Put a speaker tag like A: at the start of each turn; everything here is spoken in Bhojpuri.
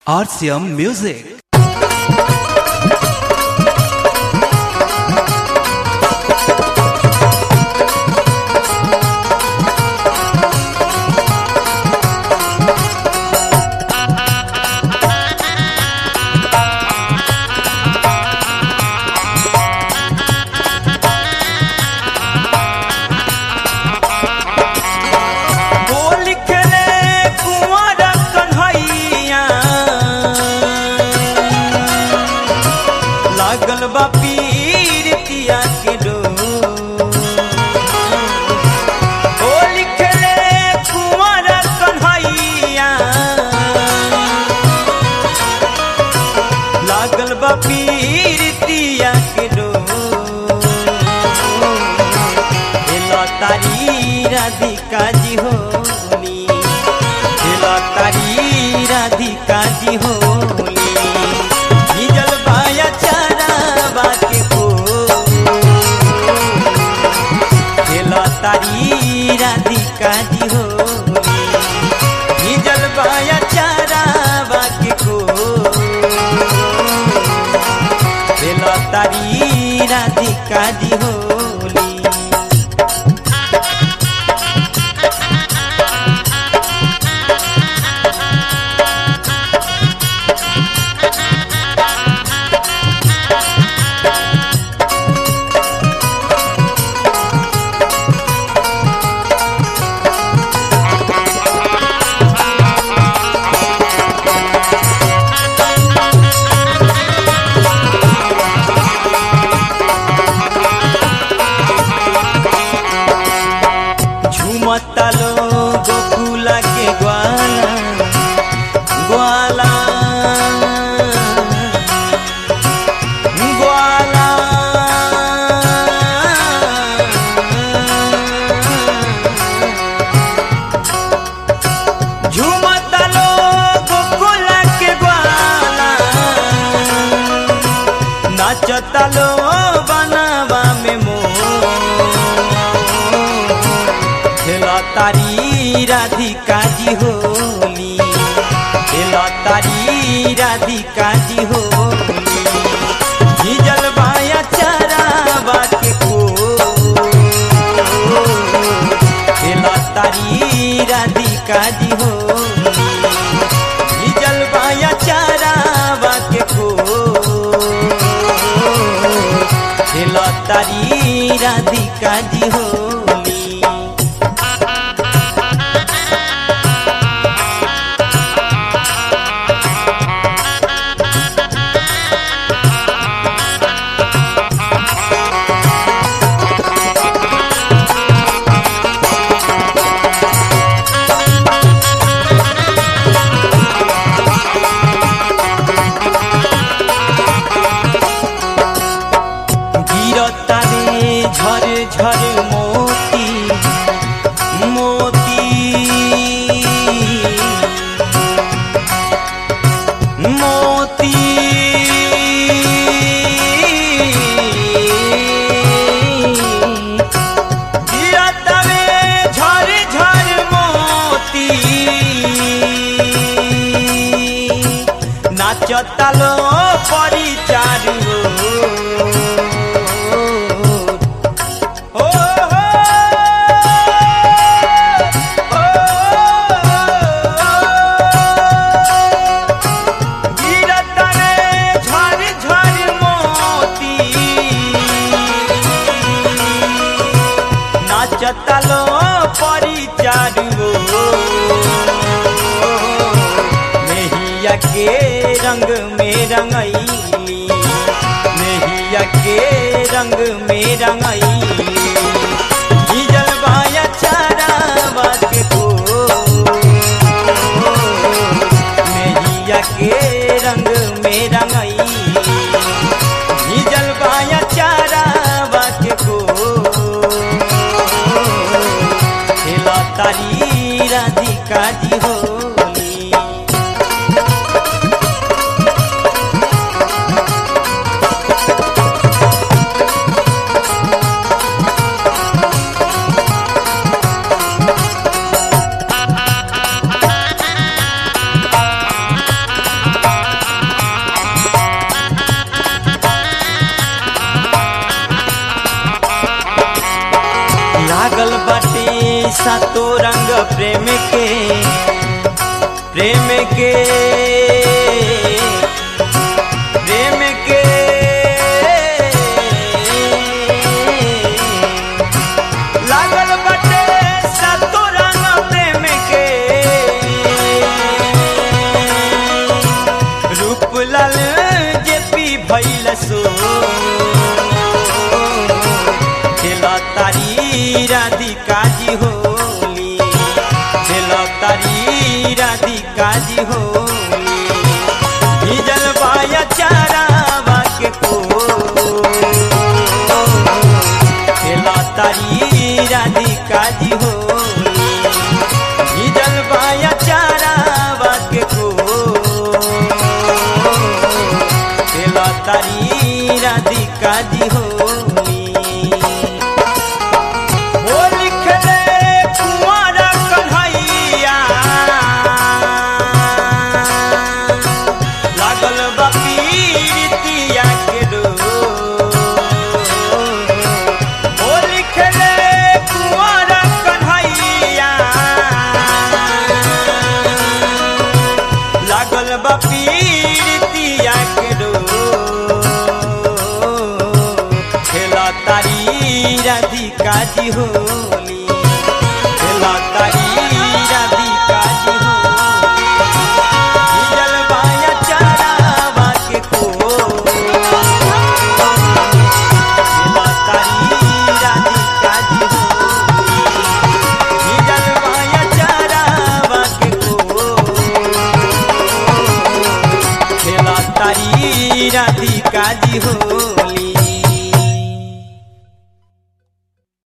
A: RCM Music.
B: बोल खेले कुंवर कन्हैया लागल बा पीर तिया के डोर बोल खेले कुंवर कन्हैया लागल बा पीर तिया के डोर हेला तारी राधिका जी होली हेला तारी राधिका जी होली हिजल बाया चारा बाके को हेला तारी राधिका जी होली हिजल बाया चारा बाके को हेला तारी राधिका जी होली झुमता लो गोकुला के ग्वाला ग्वाला ग्वाला झुमता लो गोकुला के ग्वाला नाचता लो बनावा में मोर खेला तारी राधिका जी होली खेला तारी राधिका जी होली झिझल बाया चारा बाके को खेला तारी राधिका जी होली झिझल बाया चारा बाके को खेला तारी राधिका जी होली गिरता रे झर झर मोती मोती मोती गिरता रे झर झर मोती नाचता लो परिचारू ओ हो गिरत रे झर झर मोती नाचता लो परिचारू मेहिया के रंग में रंगैली मेहिया के रंग में रंगैली हिजल बाया चारा बाके को मेहिया के रंग में रंगैली हिजल बाया चारा बाके को खेला तारी राधिका जी होली सातो रंग प्रेम के प्रेम के प्रेम के लागल बटे सातो रंग प्रेम के रूपलाल जे पी भैल सो खेला तारी राधिका जी होली खेला तारी राधिका जी होली हिजल बाया चारावा के को खेला तारी राधिका जी होली हिजल बाया चारावा के को खेला तारी राधिका जी होली हो लिखले कुंवर कन्हैया लागल बा पीरितिया के डोर। हो लिखले कुंवर कन्हैया लागल बा पीरितिया के डोर। खेला तारी राधिका जी होली खेला तारी राधिका जी होली हिजल बाया चारावा के को खेला तारी राधिका जी होली हिजल बाया चारावा के को खेला तारी राधिका जी हो